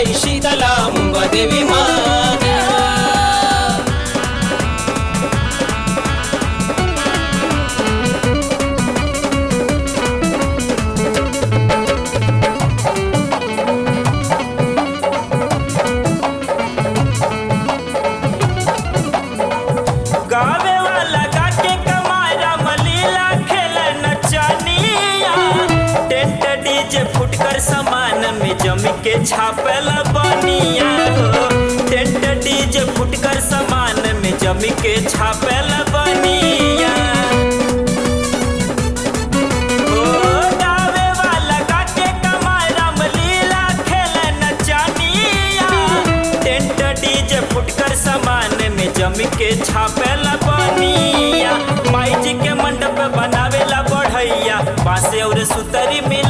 माई शीतला मुंबा देवी माँ गावे वाला गाके कमारा मलीला खेल नचनिया टेंट डीजे फुटकर सामान में जम के छापल बनिया हो टेंट डीजे फुटकर सामान में जम के छापल बनिया ओ गावे वाला गाके कमारा मलीला खेल नचनिया टेंट डीजे फुटकर सामान में जम के छापेला बनिया माई जी के मंडप बनावेला बढ़ैया बांसे और सुतरी में